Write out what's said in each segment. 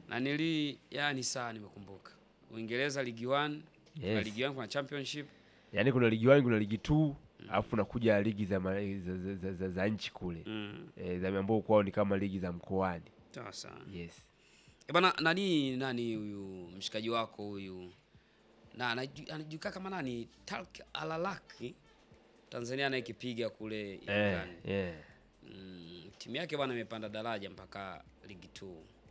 na nili yani saa nimekumbuka Uingereza ligi 1 kuna Yes. ligi 1 kuna championship Yaani kuna ligi 1 kuna ligi 2 alafu nakuja ligi za, ma- za, za, za, za, za nchi kule mm. e, za ambao kwao ni kama ligi za mkoani. Sasa Yes. e bana, nani nani huyu mshikaji wako huyu na anaju- anajulikana kama nani Talk Alalaki Tanzania anayekipiga kule Eh, England. yeah. Mm, timu yake bwana imepanda daraja mpaka ligi 2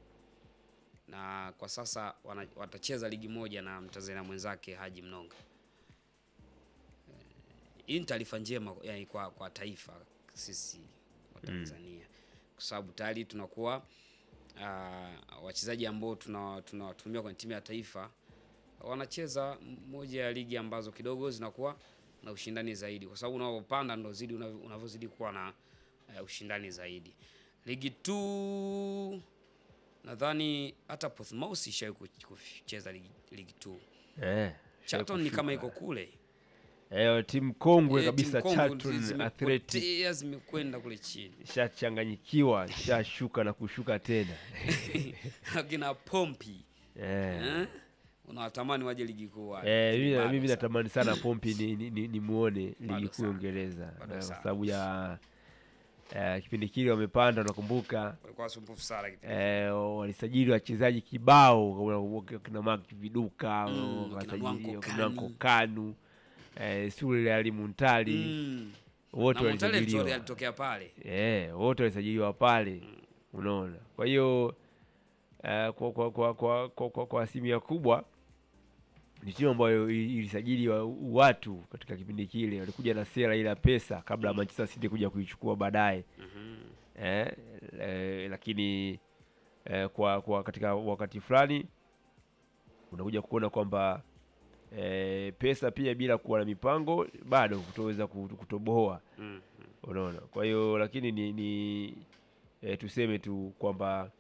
na kwa sasa wana, watacheza ligi moja na Mtanzania mwenzake Haji Mnonga. Eh, Hii ni taarifa njema yani kwa, kwa taifa sisi wa Tanzania kwa sababu tayari tunakuwa uh, wachezaji ambao tuna- tunawatumia kwenye timu ya taifa wanacheza moja ya ligi ambazo kidogo zinakuwa na ushindani zaidi, kwa sababu unavyopanda ndo zidi unavyo- unavyozidi kuwa na uh, ushindani zaidi. Ligi 2 nadhani hata Portsmouth ishawahi ku- kucheza ligi, ligi 2. Eh. Charlton ni kama iko kushuka. kule Eh, timu kongwe Eh, kabisa timu kongwe Charlton Athletic zimepotea zimekwenda kule chini shachanganyikiwa shashuka na kushuka tena akina Pompi eh. eh? unawatamani waje ligi kuu wale. Eh, Lakini mimi, bado mimi sana. natamani sana Pompi ni, ni, ni, ni muone Bado ligi kuu sana. Uingereza Bado eh, kwa sana. sababu ya eh, kipindi kile wamepanda, unakumbuka walikuwa wasumbufu sana kipindi eh, walisajili wachezaji kibao kina Mark Viduka Mm, wakasajili wakina wakina Nwanko Nwanko Kanu eh, Sule Ali Muntali Mm. wote na Montale walisajiliwa alitokea pale eh, wote walisajiliwa pale unaona. Kwa hiyo eh, kwa, kwa, kwa, kwa, kwa, kwa, kwa asilimia kubwa ni timu ambayo i- ilisajili wa- watu katika kipindi kile, walikuja na sera ile ya pesa kabla ya Manchester City kuja kuichukua baadaye eh, eh, lakini eh, kwa, kwa katika wakati fulani unakuja kuona kwamba eh, pesa pia bila kuwa na mipango bado kutoweza kuto- kutoboa Mm. unaona. Kwa hiyo lakini ni, ni e, tuseme tu kwamba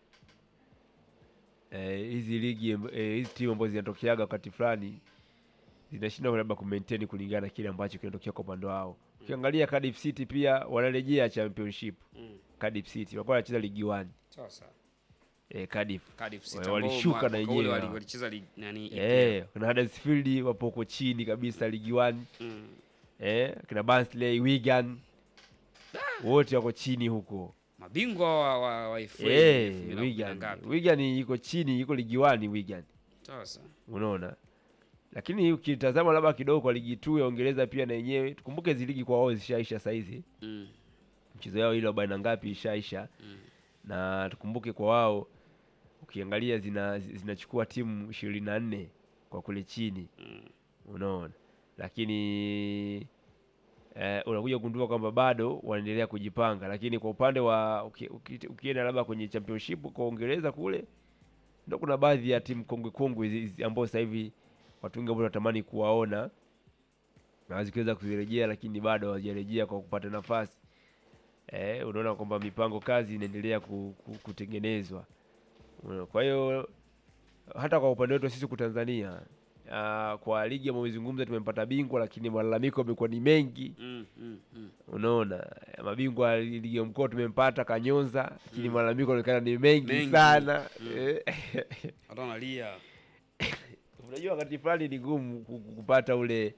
eh, hizi ligi amb- eh, hizi timu ambazo zinatokeaga wakati fulani zinashindwa labda kumaintain kulingana na kile ambacho kinatokea kwa upande wao. Ukiangalia Cardiff City pia wanarejea championship. Mm. Cardiff City walikuwa wanacheza ligi 1 Sasa eh, Cardiff Cardiff City Wa- ambao walishuka mwa- na mwaka ule yenyewe wali- hao. walicheza ligi- nani EPL. eh, kuna Huddersfield wapo huko chini kabisa ligi 1 Mm. eh, kina Barnsley, Wigan wote wako chini huko. mabingwa wa, wa, wa FA Eh, elfu mbili na kumi na Wigan. ngapi? Wigan iko chini, iko ligi 1 Wigan. Sasa Unaona? Lakini ukitazama labda kidogo kwa ligi 2 ya Uingereza pia na yenyewe tukumbuke hizi ligi kwa wao zishaisha saizi. mm. Mchezo yao ile arobaini na ngapi ishaisha. Mm. Na tukumbuke kwa wao ukiangalia zina zinachukua timu ishirini na nne kwa kule chini. Mm. Unaona? Lakini eh, unakuja kugundua kwamba bado wanaendelea kujipanga, lakini kwa upande wa uki- uki- ukienda labda kwenye championship kwa Uingereza kule ndio kuna baadhi ya timu kongwe kongwe hizi- hizi ambao sasa hivi watu wengi ambao wanatamani kuwaona na zikiweza kuzirejea, lakini bado hawajarejea kwa kupata nafasi. Eh, unaona kwamba mipango kazi inaendelea ku, ku, kutengenezwa. Unaona, Kwa hiyo hata kwa upande wetu sisi kwa Tanzania ah, kwa ligi ambayo umezungumza tumempata bingwa, lakini malalamiko yamekuwa ni mengi. Mm. Mm. Mm. Unaona, mabingwa wa ligi ya mkoa tumempata Kanyonza, lakini Mm. malalamiko yanaonekana ni mengi, Mengi. sana Mm. Eh, watu wanalia unajua wakati fulani ni ngumu ku- ku- kupata ule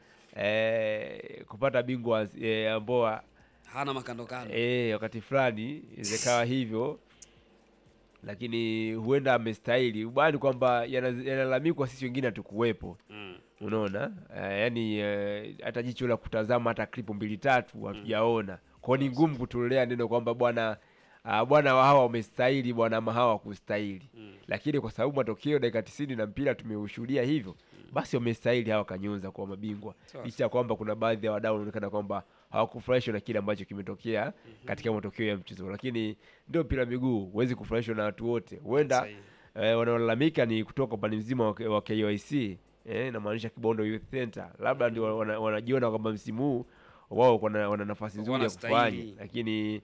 eh, kupata bingwa eh, ambao hana makandokando eh, wakati fulani zikawa hivyo, lakini huenda amestahili ubani kwamba yana- yanalalamikwa, sisi wengine hatukuwepo. mm. Unaona eh, yani eh, hata jicho la kutazama hata klipu mbili tatu hatujaona. Kwa hiyo ni ngumu kutolea neno kwamba bwana ah, bwana wa hawa wamestahili bwana ama hawa wakustahili, Mm. lakini kwa sababu matokeo dakika tisini na mpira tumeushuhudia hivyo, basi wamestahili hawa Kanyonza kuwa mabingwa, Sawa. licha ya kwamba kuna baadhi ya wadau wanaonekana kwamba hawakufurahishwa na kile ambacho kimetokea katika matokeo ya mchezo, lakini ndio mpira wa miguu, huwezi kufurahishwa na watu wote. Huenda Sahihi. eh, wanaolalamika ni kutoka upande mzima wa, wa KYC eh, inamaanisha Kibondo Youth Center, labda ndio wana- wanajiona kwamba msimu huu wao wana, wana nafasi nzuri ya Wanastahili. kufanya, lakini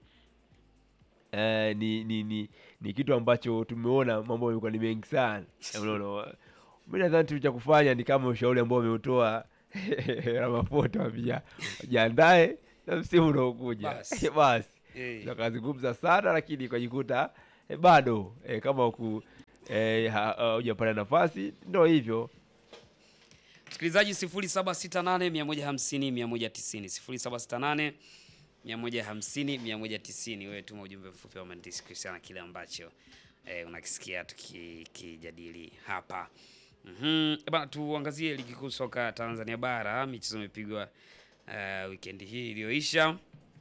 eh, ni, ni, ni, ni kitu ambacho tumeona mambo yamekuwa ni mengi sana. Unaona, mimi nadhani tu cha kufanya ni kama ushauri ambao ameutoa Ramaphosa, pia wajiandae na msimu unaokuja Basi. basi Eh. tukazungumza sana lakini ukajikuta eh, bado eh, kama ku eh, ha- hujapata nafasi, ndio hivyo. Msikilizaji 0768 150 190 0768 150 190. Wewe tuma ujumbe mfupi wa maandishi kuhusiana na kile ambacho eh, unakisikia tukijadili hapa. Mhm. Bana, tuangazie ligi kuu soka Tanzania bara. Michezo imepigwa uh, weekend hii iliyoisha,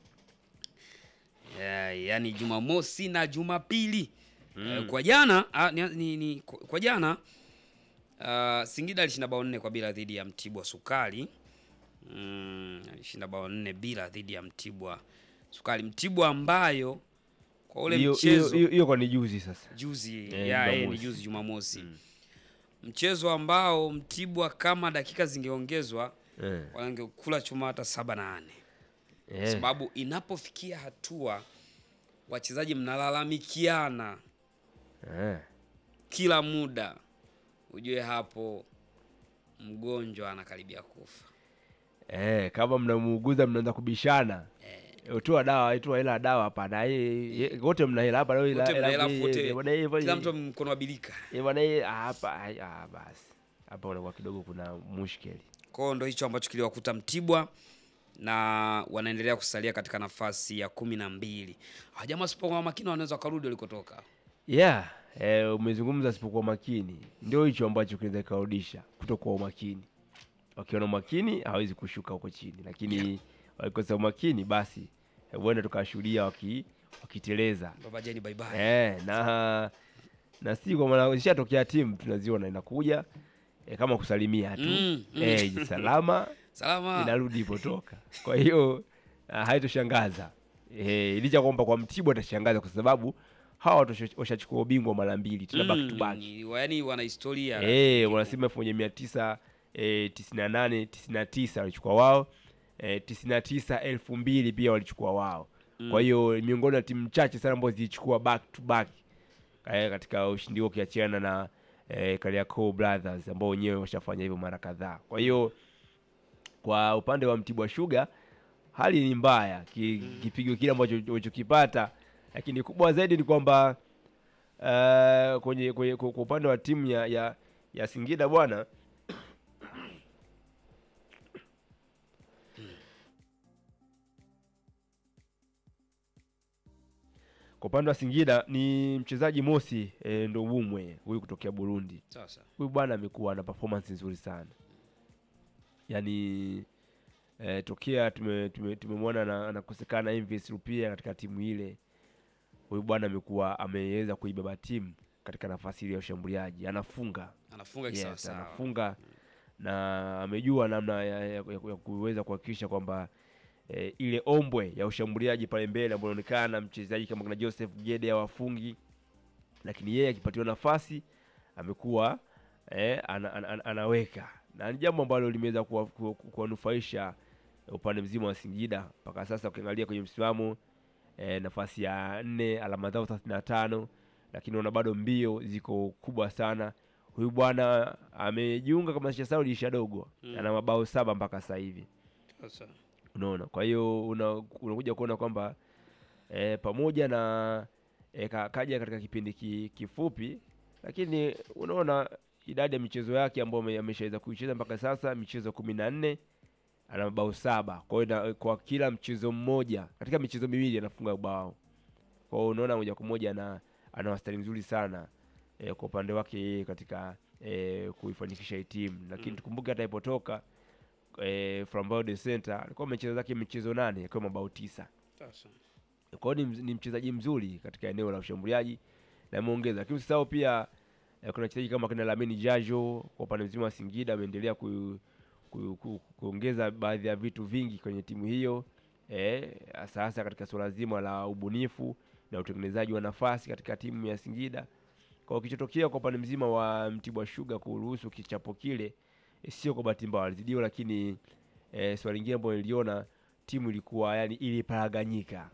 uh, yaani Jumamosi na Jumapili. Eh, kwa jana ah, ni, ni, ni, kwa kwa jana Uh, Singida alishinda bao nne kwa bila dhidi ya Mtibwa Sukari. Mm, alishinda bao nne bila dhidi ya Mtibwa Sukari. Mtibwa ambayo kwa ule Hiyo- mchezo hiyo- hiyo hiyo kwa ni juzi sasa. juzi Eh, ya eh, ni Jumamosi. juzi Jumamosi, mchezo ambao Mtibwa kama dakika zingeongezwa Eh, wangekula chuma hata saba na nane eh, sababu inapofikia hatua wachezaji mnalalamikiana eh. kila muda, ujue hapo mgonjwa anakaribia kufa. Eh, kama mnamuuguza mnaanza kubishana. Eh, toa dawa, toa hela ya dawa hapana. Yeye ye- wote mna hela hapa leo Wote mna hela, yeye- wote- yeye- bwana yeye fanya- Kila mtu mkono wa bilika. eh, bwana yeye ah, hapa ai- ah, basi. Hapa unakuwa kidogo kuna mushkeli. Kwa hiyo ndo hicho ambacho kiliwakuta Mtibwa na wanaendelea kusalia katika nafasi ya kumi na mbili. Hajamaa wasipokuwa makini wanaweza wakarudi walikotoka. Yeah, eh, umezungumza sipokuwa makini. Ndio hicho ambacho kinaweza kurudisha kutokuwa umakini. Wakiona umakini hawezi kushuka huko chini, lakini wakikosa umakini basi eh, huenda tukashuhudia waki, wakiteleza. Baba Jeni bye bye. Eh, na na si kwa maana ishatokea timu tunaziona inakuja eh, kama kusalimia tu Mm, mm. eh, salama Salama. inarudi ipotoka. Kwa hiyo ah, haitoshangaza eh, licha kwamba kwa Mtibwa atashangaza kwa sababu hawa watu washa- washachukua ubingwa mara mbili tena back to back. Mm, yaani wana historia. Eh, wanasema elfu moja mia tisa eh, tisini na nane tisini na tisa walichukua wao eh, tisini na tisa elfu mbili pia walichukua wao. Kwa hiyo ni miongoni mwa timu chache sana ambazo zilichukua back to back eh, katika ushindi huo ukiachiana na eh, Kariakoo Brothers ambao wenyewe washafanya hivyo mara kadhaa. Kwa hiyo kwa upande wa Mtibwa Sugar hali ni mbaya, ki- kipigo kile ambacho walichokipata, lakini kubwa zaidi ni kwamba uh, kwenye, kwenye kwa kwa upande wa timu ya, ya, ya Singida bwana kwa upande wa Singida ni mchezaji Mosi e, ndo Bumwe huyu kutokea Burundi. Sasa. Huyu bwana amekuwa na performance nzuri sana, yaani e, tokea tume- tume- tumemwona na- anakosekana Envis Rupia katika timu ile, huyu bwana amekuwa ameweza kuibeba timu katika nafasi ile ya ushambuliaji, anafunga Anafunga yes, kisawasawa. anafunga na amejua namna ya, ya, ya, ya kuweza kuhakikisha kwamba e, ile ombwe ya ushambuliaji pale mbele ambayo inaonekana mchezaji kama kuna Joseph Gede hawafungi, lakini yeye akipatiwa nafasi amekuwa e, ana, ana, ana, anaweka na ni jambo ambalo limeweza kuwa- ku- ku- kuwanufaisha upande mzima wa Singida mpaka sasa. Ukiangalia kwenye msimamo e, nafasi ya nne, alama zao thelathini na tano, lakini ona bado mbio ziko kubwa sana. Huyu bwana amejiunga kama sasa dirisha dogo, Mm. ana mabao saba mpaka sasa hivi Sasa. unaona kwa hiyo una, unakuja kuona kwamba e, pamoja na e, ka, kaja katika kipindi ki, kifupi lakini unaona idadi ya michezo yake ambayo ame- ameshaweza kuicheza mpaka sasa michezo kumi na nne ana mabao saba kwa hiyo na- kwa kila mchezo mmoja katika michezo miwili anafunga bao kwa hiyo unaona moja kwa moja ana, ana wastani mzuri sana e, kwa upande wake yeye katika e, kuifanikisha hii timu lakini Mm. tukumbuke hata ipotoka eh, Flambao de Center alikuwa amecheza zake michezo nane akiwa mabao tisa. Sasa. Kwa hiyo ni, mz- ni mchezaji mzuri katika eneo la ushambuliaji na ameongeza, lakini usisahau pia eh, kuna wachezaji kama kina Lamini Jajo kwa upande mzima wa Singida ameendelea ku, ku, ku, kuongeza baadhi ya vitu vingi kwenye timu hiyo eh, hasa hasa katika suala zima la ubunifu na utengenezaji wa nafasi katika timu ya Singida. Kwa hiyo kilichotokea kwa upande mzima wa Mtibwa Sugar kuruhusu kichapo kile eh, sio kwa bahati mbaya, walizidiwa, lakini eh, swali lingine ambalo niliona timu ilikuwa yani iliparaganyika,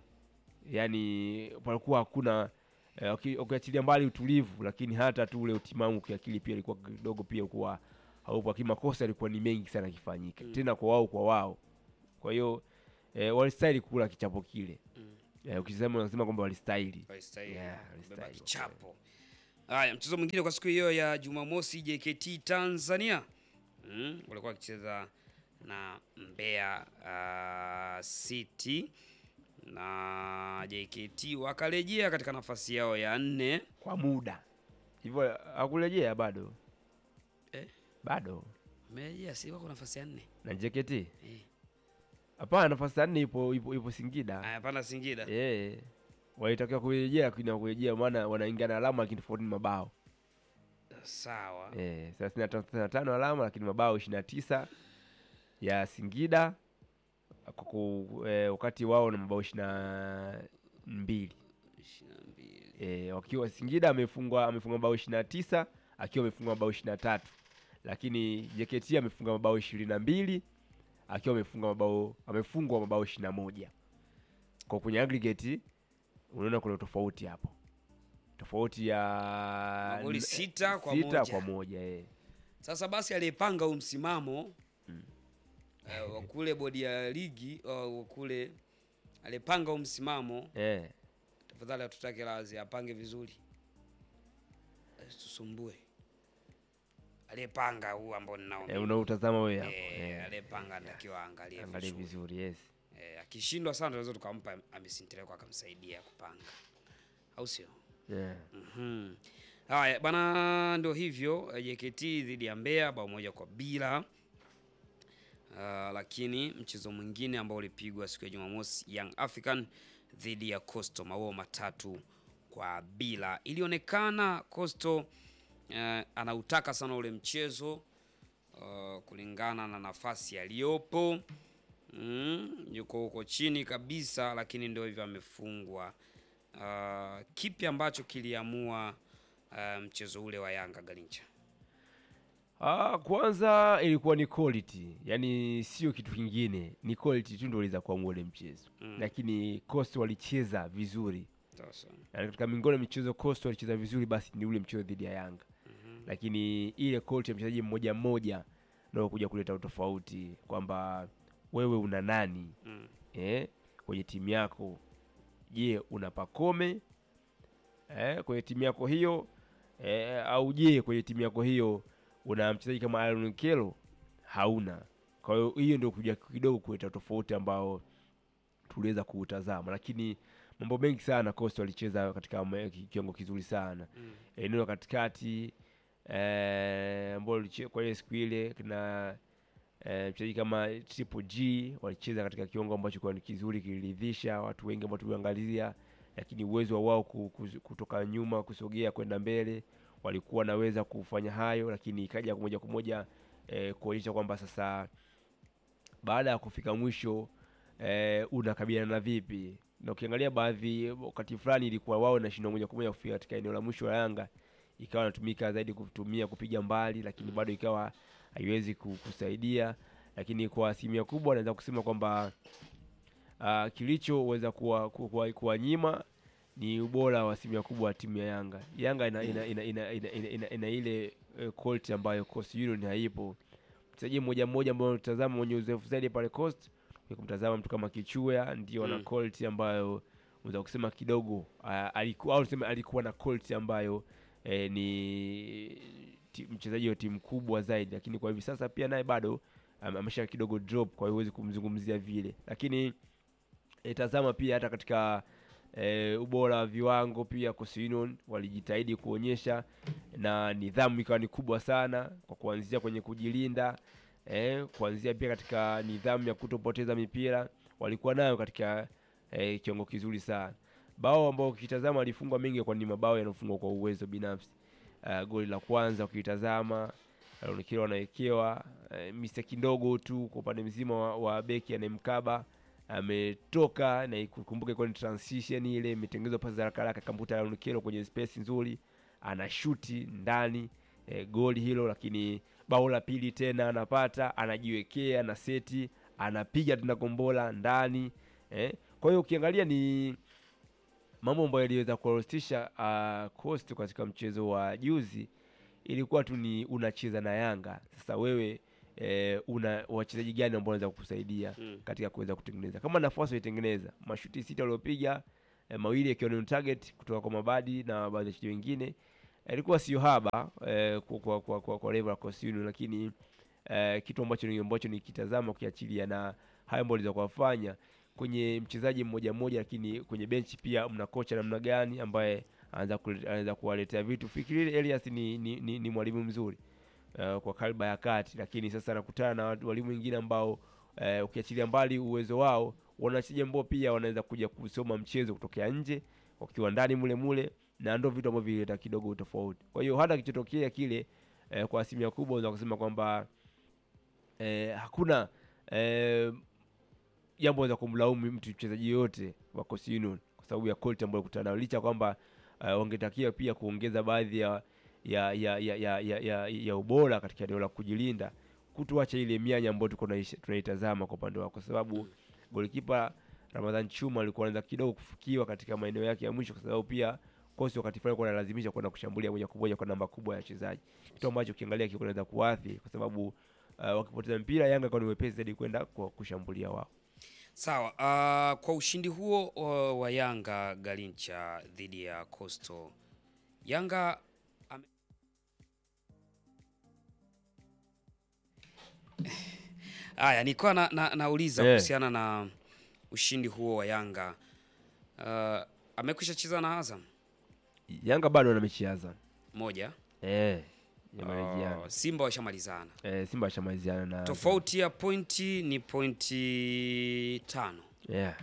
yani palikuwa hakuna eh, uki- ukiachilia mbali utulivu, lakini hata tu ule utimamu kiakili pia ilikuwa kidogo pia kuwa haupo, lakini makosa yalikuwa ni mengi sana yakifanyika Mm. tena kwa wao kwa wao. Kwa hiyo eh, walistahili kula kichapo kile Mm. eh, ukisema unasema kwamba walistahili Walistahili. Yeah, Kubeba walistahili. kichapo. Haya, mchezo mwingine kwa siku hiyo ya Jumamosi, JKT Tanzania mm, walikuwa wakicheza na Mbeya uh, City na JKT wakarejea katika nafasi yao ya nne. kwa muda hivyo, hakurejea bado Eh? bado Wamerejea, si wako nafasi ya nne na JKT eh. hapana, nafasi ya nne ipo, ipo, ipo Singida Haya, pana Singida eh, walitakiwa kurejea, lakini hawakurejea, maana wanaingia na alama lakini tofauti ni mabao sawa. eh, thelathini na tano thelathini na tano alama lakini mabao ishirini na tisa ya Singida kwa ku- eh, wakati wao na mabao ishirini na mbili ishirini na mbili. e, wakiwa Singida amefungwa amefunga mabao ishirini na tisa akiwa amefunga mabao ishirini na tatu lakini JKT amefunga mabao ishirini na mbili akiwa amefunga mabao amefungwa mabao ishirini na moja kwa kwenye aggregate unaona kuna tofauti hapo tofauti ya Magoli n- sita kwa sita moja. kwa moja eh. Sasa basi aliyepanga huu msimamo eh, wa kule bodi ya ligi uh, wa kule aliyepanga huu msimamo Eh. tafadhali atutake lazi apange vizuri, tusumbue. Aliyepanga huu ambao ninao Eh, mimi. unautazama wewe hapo Eh, eh. aliyepanga anatakiwa aangalie Angalia vizuri. vizuri yes. Eh, akishindwa sana tunaweza tukampa amesinteleko akamsaidia kupanga, au sio? Yeah. Mhm. Haya bana, ndio hivyo eh, JKT dhidi ya Mbeya bao moja kwa bila. Uh, lakini mchezo mwingine ambao ulipigwa siku ya Jumamosi, Young African dhidi ya Coastal mabao matatu kwa bila. Ilionekana Coastal uh, anautaka sana ule mchezo uh, kulingana na nafasi aliyopo mm, yuko huko chini kabisa, lakini ndio hivyo amefungwa. Uh, kipi ambacho kiliamua uh, mchezo ule wa Yanga Galincha? Ah, kwanza ilikuwa ni quality, yaani sio kitu kingine, ni quality tu ndio iliweza kuamua ule mchezo Mm. lakini Coast walicheza vizuri, Sasa na katika miongoni mwa michezo Coast walicheza vizuri, basi ni ule mchezo dhidi ya Yanga lakini ile quality ya mchezaji mmoja mmoja ndio kuja kuleta utofauti kwamba wewe una nani mm. eh, kwenye timu yako. Je, una Pakome eh, kwenye timu yako hiyo eh, au je kwenye timu yako hiyo una mchezaji kama Aaron Kelo? Hauna. Kwa hiyo hiyo ndio kuja kidogo kuleta tofauti ambao tuliweza kuutazama, lakini mambo mengi sana Coast walicheza katika ma- ki- kiwango kizuri sana Mm. eneo la katikati eh, ambao liche- kwa ile siku ile kina eh, mchezaji kama Triple G walicheza katika kiwango ambacho kwa ni kizuri kiliridhisha watu wengi ambao tuliangalia, lakini uwezo wa wao ku- ku- kutoka nyuma kusogea kwenda mbele walikuwa wanaweza kufanya hayo, lakini ikaja moja kwa moja eh, kuonyesha kwamba sasa baada ya kufika mwisho eh, unakabiliana vipi na ukiangalia baadhi wakati fulani ilikuwa wao nashindwa moja kwa moja kufika katika eneo la mwisho la Yanga, ikawa inatumika zaidi kutumia kupiga mbali, lakini bado ikawa haiwezi ku- kusaidia. Lakini kwa asilimia kubwa naweza kusema kwamba uh, kilichoweza kuwa, kuwa, kuwanyima ni ubora wa asilimia kubwa wa timu ya Yanga. Yanga ina, ina, ina, ina, ina, ina, ina, ina ile eh, quality ambayo Coast Union haipo. Mchezaji mmoja mmoja ambao unatazama mwenye uzoefu zaidi pale Coast ni kumtazama mtu kama Kichua ndio ana Mm. quality ambayo unaweza kusema kidogo ah, alikuwa au tuseme alikuwa na quality ambayo eh, ni ti- mchezaji wa timu kubwa zaidi, lakini kwa hivi sasa pia naye bado am- amesha kidogo drop, kwa hiyo huwezi kumzungumzia vile, lakini eh, tazama pia hata katika eh, ubora wa viwango pia Coast Union walijitahidi kuonyesha na nidhamu ikawa ni kubwa sana kwa kuanzia kwenye kujilinda eh, kuanzia pia katika nidhamu ya kutopoteza mipira walikuwa nayo katika eh, kiwango kizuri sana. Bao ambao ukitazama walifungwa mengi kwa ni mabao yanayofungwa kwa uwezo binafsi. Uh, goli la kwanza ukitazama Ronekero anawekewa uh, mistake ndogo tu kwa upande mzima wa, wa beki anayemkaba ametoka na ikumbuke kwa ni transition ile imetengenezwa pasi za haraka haraka, kamputa Ronekero kwenye space nzuri, anashuti ndani eh, goli hilo, lakini bao la pili tena anapata, anajiwekea na seti, anapiga tena kombola ndani eh. Kwa hiyo ukiangalia ni mambo ambayo yaliweza kuwarostisha uh, Coast katika mchezo wa juzi, ilikuwa tu ni unacheza na Yanga. Sasa wewe eh, una wachezaji gani ambao wanaweza kukusaidia Mm. katika kuweza kutengeneza kama nafasi walitengeneza mashuti sita waliopiga eh, mawili yakiwa ni on target kutoka kwa Mabadi na baadhi ya wachezaji wengine, ilikuwa sio haba eh, kwa kwa kwa, kwa, kwa level ya Coastal Union, lakini eh, kitu ambacho ni ambacho nikitazama ukiachilia na haya ambayo aliweza kuwafanya kwenye mchezaji mmoja mmoja, lakini kwenye benchi pia mna kocha namna gani ambaye anaweza kule- anaweza kuwaletea vitu. Fikiri Elias ni, ni, ni, ni mwalimu mzuri uh, kwa kalba ya kati, lakini sasa anakutana na watu- walimu wengine ambao uh, ukiachilia mbali uwezo wao, wanachezaji ambao pia wanaweza kuja kusoma mchezo kutokea nje wakiwa ndani mule mule, na ndio vitu ambavyo vileta kidogo utofauti. Kwa hiyo hata kichotokea kile eh, kwa asilimia kubwa unaweza kusema kwamba eh, hakuna eh, jambo za kumlaumu mtu mchezaji yoyote wa Coastal Union kwa sababu ya quality ambayo kutana nayo, licha ya kwamba uh, wangetakiwa pia kuongeza baadhi ya ya ya ya, ya, ya, ya, ya ubora katika eneo la kujilinda, kutuacha ile mianya ambayo tuko tunaish- tunaitazama kwa upande wao, kwa sababu golikipa Ramadhan Chuma alikuwa anaanza kidogo kufikiwa katika maeneo yake ya mwisho, kwa sababu pia kosi wakati fulani alikuwa analazimisha kwenda kushambulia moja kwa moja kwa namba kubwa ya wachezaji, kitu ambacho ukiangalia kilikuwa kinaweza kuathiri, kwa sababu uh, wakipoteza mpira Yanga kwa ni wepesi zaidi kwenda kwa kushambulia wao. Sawa. Uh, kwa ushindi huo uh, wa Yanga Garincha dhidi ya Coastal, Yanga ame... Haya, nilikuwa na, na, nauliza Eh. kuhusiana na ushindi huo wa Yanga. Uh, amekwisha cheza na Azam Yanga bado ana mechi ya Azam moja. eh, yamaliziana Uh, Simba washamalizana. eh, Simba ashamaliziana na Azam. Tofauti ya pointi ni pointi tano. yeah.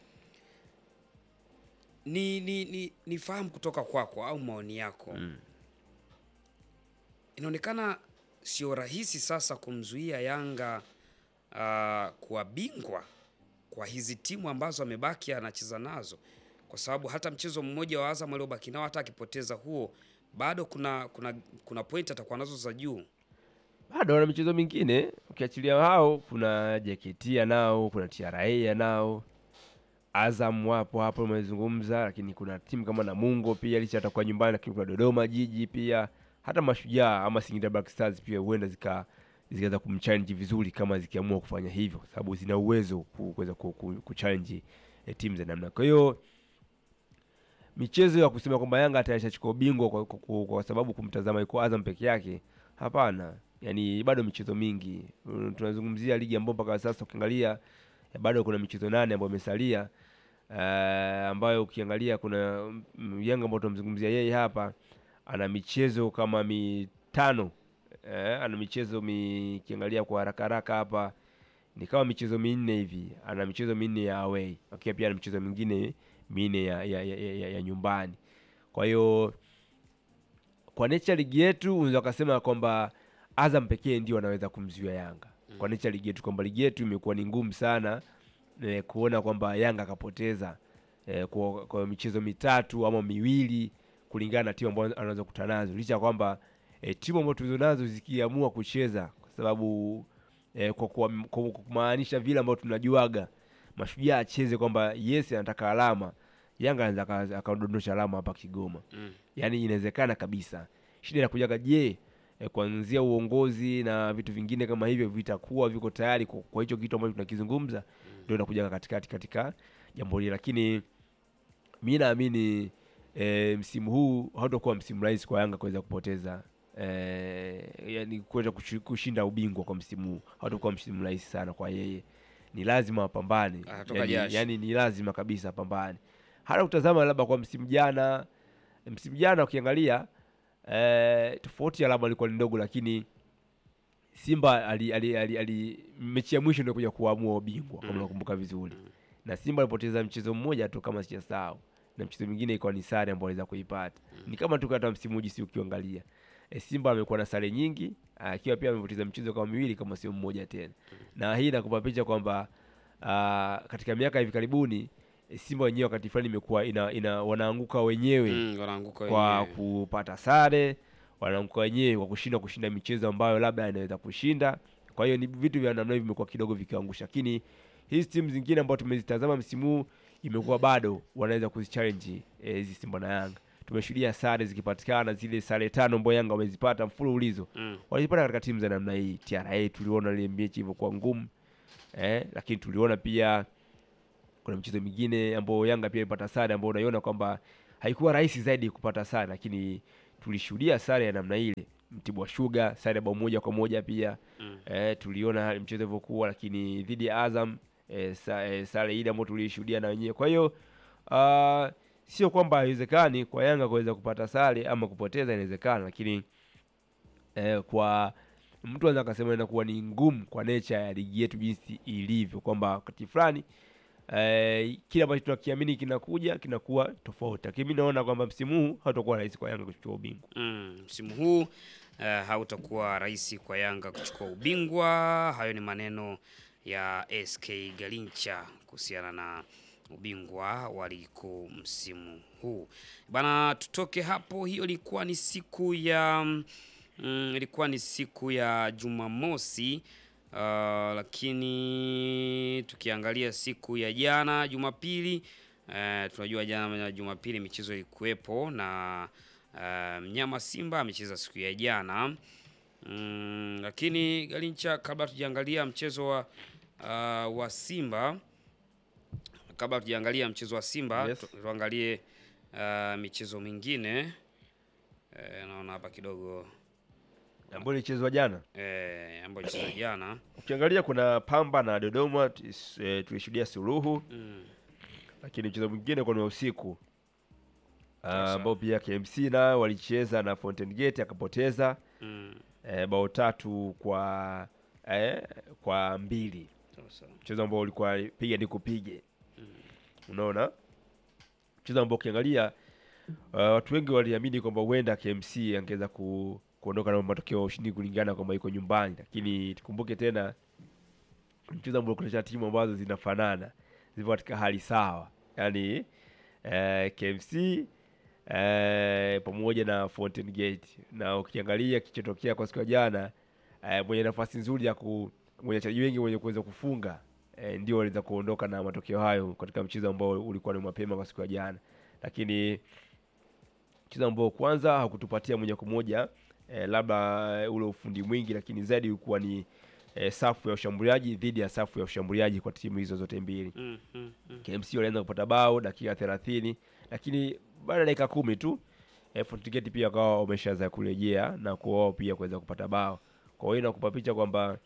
Ni ni ni nifahamu kutoka kwako au maoni yako Mm. inaonekana sio rahisi sasa kumzuia Yanga uh, kuwa bingwa kwa hizi timu ambazo amebaki anacheza nazo, kwa sababu hata mchezo mmoja wa Azam aliobaki nao, hata akipoteza huo, bado kuna kuna kuna point atakuwa nazo za juu. bado wana michezo mingine ukiachilia hao, kuna JKT nao, kuna TRA nao, Azam wapo hapo umezungumza, lakini kuna timu kama Namungo pia licha atakuwa nyumbani, lakini kuna Dodoma Jiji pia, hata Mashujaa ama Singida Black Stars pia huenda zika zikaweza kumchallenge vizuri kama zikiamua kufanya hivyo, kwa sababu zina uwezo ku- kuweza ku- ku- kuchallenge eh, timu za namna. Kwa hiyo michezo ya kusema kwamba Yanga atashachukua ubingwa kwa, kwa, kwa, kwa sababu kumtazama yuko Azam peke yake, hapana. Yani bado michezo mingi Mm, tunazungumzia ligi ambayo mpaka sasa ukiangalia eh, bado kuna michezo nane ambayo imesalia eh, ambayo ukiangalia kuna mm, Yanga ambao tunamzungumzia yeye hapa ana michezo kama mitano eh, ana michezo mi, ukiangalia kwa haraka haraka hapa ni kama michezo minne hivi, ana michezo minne ya away, akiwa pia ana michezo mingine minne ya, ya, ya, ya, ya, ya nyumbani. Kwa hiyo kwa nature ligi yetu unaweza kusema kwamba Azam pekee ndio anaweza kumzuia Yanga kwa nature ligi yetu, kwamba ligi yetu imekuwa ni ngumu sana eh, kuona kwamba Yanga akapoteza eh, kwa, kwa michezo mitatu ama miwili kulingana na timu ambazo anaweza kukutana nazo, licha ya kwamba eh, timu ambazo tulizo nazo zikiamua kucheza kwa sababu eh, kwa kwa- kwa kumaanisha vile ambavyo tunajuaga Mashujaa acheze kwamba yes anataka alama, Yanga anaweza aka- akadondosha alama hapa Kigoma Mm. yaani inawezekana kabisa. Shida inakujaga, je, eh, kuanzia uongozi na vitu vingine kama hivyo vitakuwa viko tayari kwa, kwa hicho kitu ambacho tunakizungumza, ndio inakujaga katikati katika jambo hili, lakini mi naamini eh, msimu huu hautakuwa msimu rahisi kwa Yanga kuweza kupoteza eh, yani kuweza kushi- kushinda ubingwa kwa msimu huu, hautakuwa msimu rahisi sana kwa yeye. Ni lazima apambane, Atatoka yani, jasho. yani ni lazima kabisa apambane. Hata utazama labda kwa msimu jana msimu jana ukiangalia eh, tofauti ya alama ilikuwa ni ndogo, lakini Simba ali, ali, ali, ali mechi ya mwisho ndio kuja kuamua ubingwa kama Mm. unakumbuka vizuri Mm. na Simba alipoteza mchezo mmoja tu kama sijasahau, na mchezo mwingine ikawa ni sare ambayo aliweza kuipata. Ni kama tu hata msimu huu jinsi ukiangalia e, Simba amekuwa na sare nyingi akiwa pia amepoteza mchezo kama miwili kama sio mmoja tena, na hii inakupa picha kwamba ah, katika miaka hivi karibuni e, Simba wenyewe wakati fulani imekuwa ina, ina wanaanguka wenyewe Mm, wanaanguka kwa wenyewe. kupata sare, wanaanguka wenyewe kwa kushinda kushinda michezo ambayo labda anaweza kushinda. Kwa hiyo ni vitu vya namna hiyo vimekuwa kidogo vikiangusha, lakini hizi timu zingine ambazo tumezitazama msimu huu imekuwa bado wanaweza kuzichallenge eh, hizi Simba na Yanga. Tumeshuhudia sare zikipatikana, zile sare tano ambazo Yanga wamezipata mfululizo Mm. walizipata katika timu za namna hii. TRA tuliona ile mechi ilivyokuwa ngumu eh, lakini tuliona pia kuna michezo mingine ambayo Yanga pia ilipata sare ambayo unaiona kwamba haikuwa rahisi zaidi kupata sare, lakini tulishuhudia sare ya namna ile, Mtibwa Sugar sare ya bao moja kwa moja pia Mm. eh, tuliona hali mchezo ilivyokuwa, lakini dhidi ya Azam eh, sa, eh, sare ile ambayo tulishuhudia na wenyewe. Kwa hiyo ah, sio kwamba haiwezekani kwa Yanga kuweza kupata sare ama kupoteza, inawezekana, lakini eh, kwa mtu anaweza akasema inakuwa ni ngumu kwa nature ya ligi yetu jinsi ilivyo, kwamba wakati fulani eh, kile ambacho tunakiamini kinakuja kinakuwa tofauti, lakini mi naona kwamba msimu huu hautakuwa rahisi kwa Yanga kuchukua ubingwa. Mm, msimu huu eh, hautakuwa rahisi kwa Yanga kuchukua ubingwa. Hayo ni maneno ya SK Galincha kuhusiana na ubingwa wa ligi kuu msimu huu bana. Tutoke hapo, hiyo ilikuwa ni siku ya mm, ilikuwa ni siku ya Jumamosi. Uh, lakini tukiangalia siku ya jana Jumapili, eh, tunajua jana Jumapili michezo ilikuwepo na eh, mnyama Simba amecheza siku ya jana mm, lakini Galincha, kabla tujaangalia mchezo wa, uh, wa Simba kabla tujaangalia mchezo wa Simba Yes. tu- tuangalie uh, michezo mingine eh, naona hapa kidogo Ambayo ilichezwa jana, eh, ambayo ilichezwa jana ukiangalia kuna Pamba na Dodoma tis- eh, tulishuhudia suluhu mm. lakini mchezo mwingine kwa ni wa usiku Ah, Sasa. ambao pia KMC nao walicheza na Fountain Gate akapoteza Mm. eh, bao tatu kwa eh, kwa mbili, Sasa. mchezo ambao ulikuwa piga ni kupige. Unaona, mchezo ambao ukiangalia uh, watu wengi waliamini kwamba huenda KMC angeweza ku, kuondoka na matokeo ya ushindi kulingana kwamba iko nyumbani, lakini tukumbuke tena mchezo ambao kunacha timu ambazo zinafanana zipo katika hali sawa, yaani eh, KMC eh, pamoja na Fountain Gate, na ukiangalia kichotokea kwa siku ya jana eh, mwenye nafasi nzuri ya ku mwenye wachezaji wengi wenye kuweza kufunga eh, ndio waliweza kuondoka na matokeo hayo katika mchezo ambao ulikuwa ni mapema kwa siku ya jana, lakini mchezo ambao kwanza hakutupatia moja kwa moja eh, labda ule ufundi mwingi, lakini zaidi ulikuwa ni eh, safu ya ushambuliaji dhidi ya safu ya ushambuliaji kwa timu hizo zote mbili. Mm, mm, mm. KMC walianza kupata bao dakika thelathini, lakini baada ya dakika kumi tu eh, Fountain Gate pia wakawa wameshaanza kurejea na kuwao pia kuweza kupata bao. Kwa hiyo inakupa picha kwamba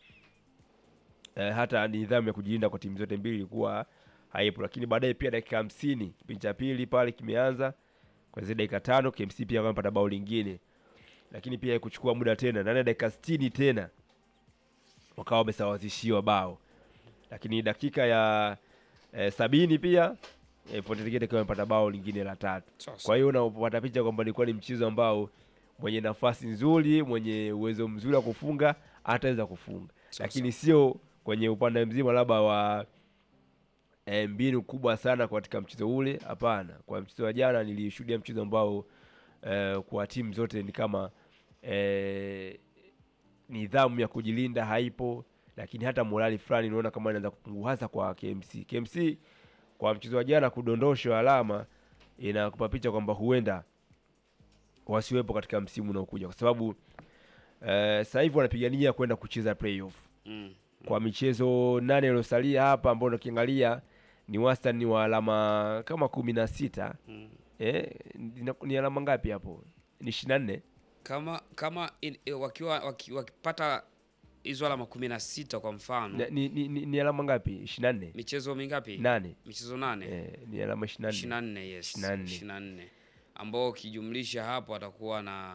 eh, hata nidhamu ya kujilinda kwa timu zote mbili ilikuwa haipo, lakini baadaye pia dakika hamsini kipindi cha pili pale kimeanza kwa zile dakika tano KMC pia wamepata bao lingine, lakini pia kuchukua muda tena ndani ya dakika sitini tena wakawa wamesawazishiwa bao, lakini dakika ya eh, sabini pia eh, Fountain Gate akiwa amepata bao lingine la tatu. Sasa. Kwa hiyo unapata picha kwamba ilikuwa ni mchezo ambao mwenye nafasi nzuri, mwenye uwezo mzuri wa kufunga ataweza kufunga, Sasa. lakini sio kwenye upande mzima labda wa e, mbinu kubwa sana katika mchezo ule. Hapana, kwa mchezo wa jana nilishuhudia mchezo ambao e, kwa timu zote ni kama e, nidhamu ya kujilinda haipo, lakini hata morali fulani unaona kama inaanza kupungua, hasa kwa KMC. KMC kwa mchezo wa jana kudondoshwa alama inakupa picha kwamba huenda wasiwepo katika msimu unaokuja kwa sababu eh, sasa hivi wanapigania kwenda kucheza playoff Mm. kwa michezo nane iliyosalia hapa, ambao ukiangalia ni wastani wa alama kama kumi na sita Mm. eh, ni, ni alama ngapi hapo? Ni ishirini na nne Kama kama in, eh, wakiwa waki, wakipata hizo alama kumi na sita kwa mfano ni, ni, ni, ni alama ngapi? ishirini na nne michezo mingapi? nane Michezo nane eh, ni alama ishirini ishirini na nne na nne yes, 24. ishirini na nne ambao ukijumlisha hapo atakuwa na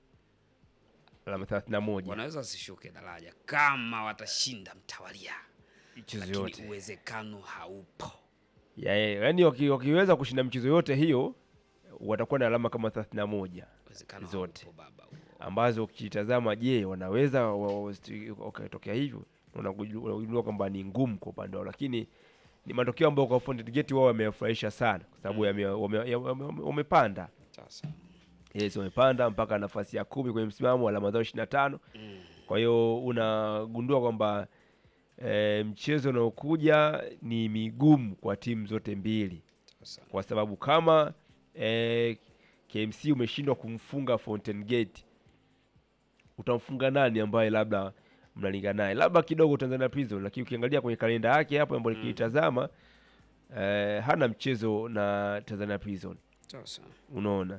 alama thelathini na moja wanaweza wasishuke daraja kama watashinda mtawalia, michezo lakini yote uwezekano haupo. ya, ya, yani waki, wakiweza kushinda michezo yote hiyo watakuwa na alama kama thelathini na moja Uwezekano Zote. haupo baba huo. ambazo ukitazama, je, wanaweza wa- wa- wakatokea hivyo? Unakuju- Unagundua kwamba ni ngumu kwa upande wao, lakini ni matokeo ambayo kwa Fountain Gate wao wamewafurahisha sana, kwa sababu yame- wame- ya- wame- wame- wamepanda Sasa yes, wamepanda mpaka nafasi ya kumi kwenye msimamo, alama zao ishirini na tano. mm. Kwa hiyo unagundua kwamba e, mchezo unaokuja ni migumu kwa timu zote mbili Sasa kwa sababu kama eh, KMC umeshindwa kumfunga Fountain Gate, utamfunga nani ambaye labda mnalingana naye? Labda kidogo Tanzania Prison, lakini ukiangalia kwenye kalenda yake hapo ambayo Mm. nikiitazama eh, hana mchezo na Tanzania Prison, sasa unaona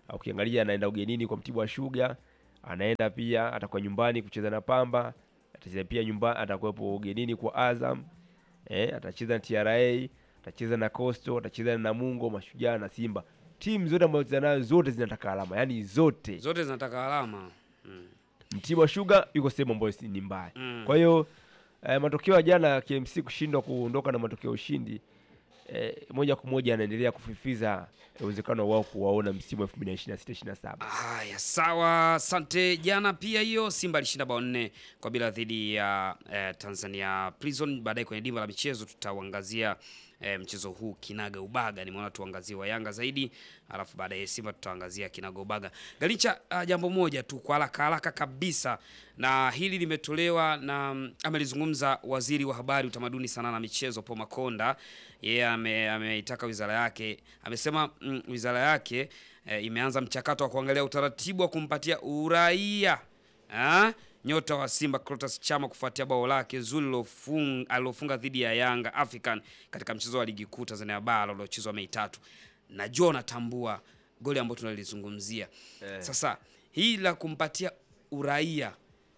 Ukiangalia anaenda ugenini kwa Mtibwa Sugar, anaenda pia atakuwa nyumbani kucheza na Pamba, atacheza pia nyumbani, atakuwepo ugenini kwa Azam eh, atacheza na TRA, atacheza na Coastal, atacheza na Namungo, Mashujaa na Simba. Timu zote ambazo zinazo nazo zote zinataka alama, yaani zote. Zote zinataka alama. Mm. Mtibwa Sugar yuko sehemu ambayo si- ni mbaya. Mm. Kwa hiyo eh, matokeo ya jana ya KMC kushindwa kuondoka na matokeo ya ushindi eh, moja kwa moja anaendelea kufifiza uwezekano wao kuwaona msimu wa 2026 27. Haya, sawa, asante. Jana pia hiyo Simba alishinda bao nne kwa bila dhidi ya eh, Tanzania Prison. Baadaye kwenye dimba la michezo tutauangazia eh, mchezo huu kinaga ubaga. Nimeona tuangazie wa Yanga zaidi, alafu baadaye Simba tutaangazia kinaga ubaga. Galicha, uh, jambo moja tu kwa haraka haraka kabisa, na hili limetolewa na mm, amelizungumza waziri wa habari, utamaduni, sanaa na michezo Paul Makonda. Yeye ame- ameitaka wizara yake, amesema mm, wizara yake eh, imeanza mchakato wa kuangalia utaratibu wa kumpatia uraia ah, nyota wa Simba Clatous Chama kufuatia bao lake zuri lilofung- alilofunga dhidi ya Yanga African katika mchezo wa ligi kuu Tanzania bara uliochezwa Mei tatu. Najua unatambua goli ambalo tunalizungumzia sasa. Hii la kumpatia uraia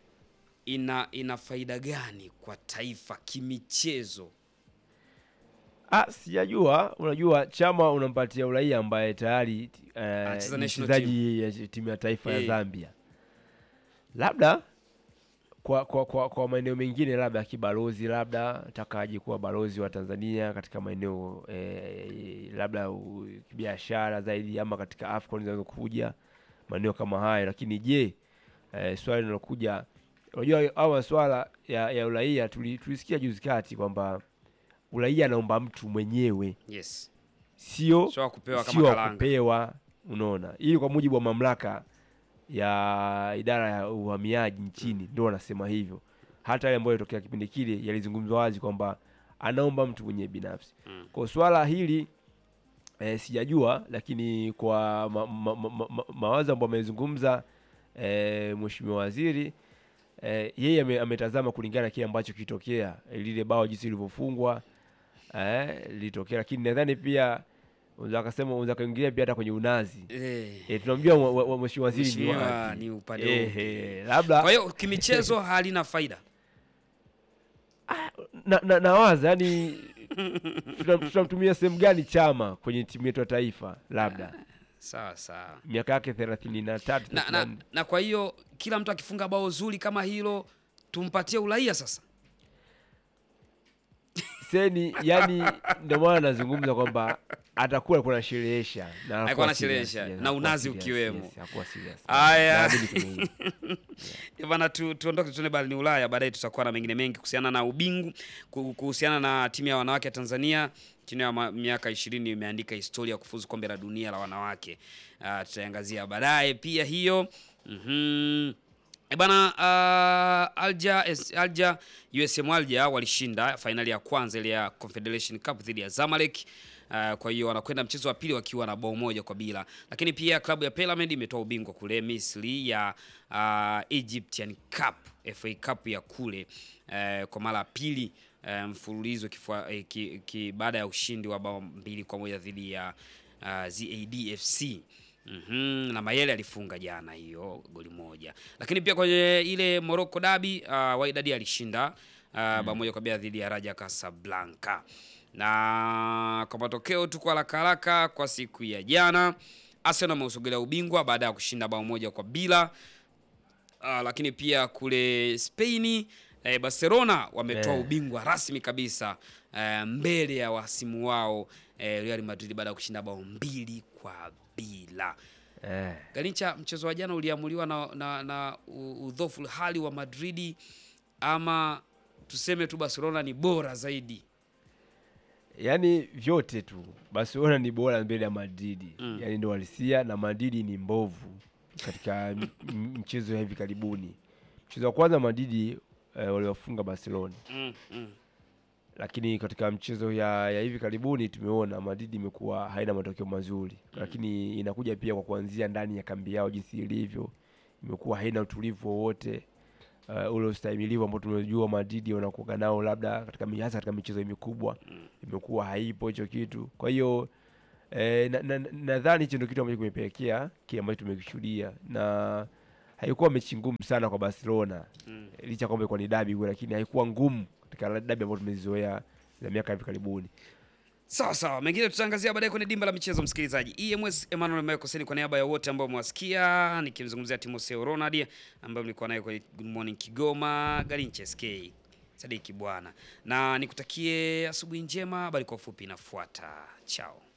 ina ina faida gani kwa taifa kimichezo? Ah, sijajua. Unajua Chama unampatia uraia ambaye tayari eh, Anacheza ni national mchezaji ya timu ya taifa ya Eh. Zambia, labda kwa kwa, kwa, kwa maeneo mengine labda kibalozi, labda atakaje kuwa balozi wa Tanzania katika maeneo eh, labda u- kibiashara zaidi, ama katika AFCON zinazokuja maeneo kama hayo. Lakini je, eh, swali linalokuja, unajua au maswala ya, ya uraia tuli- tulisikia juzi kati kwamba uraia anaomba mtu mwenyewe, Yes, sio sio wa kupewa kama sio wa kalanga. kupewa. Unaona, ili kwa mujibu wa mamlaka ya idara ya uhamiaji nchini ndio wanasema hivyo. Hata yale ambayo yalitokea kipindi kile yalizungumzwa wazi kwamba anaomba mtu mwenyewe binafsi. Mm. Kwa swala hili eh, sijajua, lakini kwa ma, ma, ma, ma, ma, mawazo ambayo amezungumza eh, mheshimiwa waziri eh, yeye ame, ametazama kulingana na kile ambacho kilitokea, eh, lile bao jinsi lilivyofungwa eh, lilitokea, lakini nadhani pia unaweza kasema unaweza kaingilia pia hata kwenye unazi Eh, eh, tunamjua wa- wa- wa- mheshimiwa waziri ni mheshimiwa wapi. ni upande Eh, upi? eh, labda Kwa hiyo kimichezo halina faida. na, na, nawaza yani tutam- tutamtumia sehemu gani Chama kwenye timu yetu ya taifa, labda Sawa sawa. miaka yake thelathini na tatu Na, na, na kwa hiyo kila mtu akifunga bao zuri kama hilo tumpatie uraia sasa. seni, yani ndio maana nazungumza kwamba atakuwa kuna sherehesha na Alikuwa hakuwa anasherehesha, serious, yes, na hakuwa unazi serious, ukiwemo. yes, hakuwa serious. Aya. Naamini kwenye hilo. Eh, Bana tu, tuondoke tuende barani Ulaya, baadaye tutakuwa na mengine mengi kuhusiana na ubingu, ku- kuhusiana na timu ya wanawake ya Tanzania chini ya ma- miaka ishirini imeandika historia ya kufuzu kombe la dunia la wanawake. Uh, tutaiangazia baadaye pia hiyo. Mhm. E bana uh, Alja, es- Alja USM Alja walishinda fainali ya kwanza ile ya Confederation Cup dhidi ya Zamalek. Uh, kwa hiyo wanakwenda mchezo wa pili wakiwa na bao moja kwa bila, lakini pia klabu ya Pyramid imetoa ubingwa kule Misri ya uh, Egyptian Cup, FA Cup ya kule uh, kwa mara ya pili uh, mfululizo kifua, eh, ki, ki, baada ya ushindi wa bao mbili kwa moja dhidi ya uh, ZAD FC. Mhm, na Mayele alifunga jana hiyo goli moja, lakini pia kwenye ile Morocco Derby uh, Wydad alishinda uh, bao moja kwa bila dhidi ya Raja Casablanca. Na kwa matokeo tu kwa haraka haraka kwa siku ya jana, Arsenal ameusogelea ubingwa baada ya kushinda bao moja kwa bila. Uh, lakini pia kule Spain eh, Barcelona wametoa Eh. ubingwa rasmi kabisa eh, mbele ya wasimu wao eh, Real Madrid baada ya kushinda bao mbili kwa bila. Eh. Galincha, mchezo wa jana uliamuliwa na, na, na u- udhofu hali wa Madridi ama tuseme tu Barcelona ni bora zaidi? Yaani vyote tu Barcelona ni bora mbele ya Madrid Mm. yaani ndo walisia na Madrid ni mbovu katika m- m- mchezo ya hivi karibuni. Mchezo wa kwanza Madrid eh, waliwafunga Barcelona, Mm, mm. lakini katika mchezo ya, ya hivi karibuni tumeona Madrid imekuwa haina matokeo mazuri, lakini inakuja pia kwa kuanzia ndani ya kambi yao jinsi ilivyo, imekuwa haina utulivu wowote uh, ule ustahimilivu ambao tumejua Madrid wanakuwa nao labda katika mi- hasa katika michezo mikubwa imekuwa haipo hicho kitu. Kwa hiyo eh, nadhani na, nadhani hicho ndio kitu ambacho kimepelekea kile ambacho tumekishuhudia na haikuwa mechi ngumu sana kwa Barcelona Mm. licha kwamba ilikuwa ni dabi lakini haikuwa ngumu katika dabi ambayo tumezizoea za miaka hivi karibuni. Sawa sawa, mengine tutaangazia baadaye kwenye dimba la michezo. Msikilizaji, EMS Emmanuel Mekoseni, kwa niaba ya wote ambao mwasikia, nikimzungumzia Timoseo Ronald ambaye mlikuwa naye kwenye Good Morning Kigoma, Garinche SK Sadiki bwana, na nikutakie asubuhi njema. Habari kwa ufupi inafuata. Chao.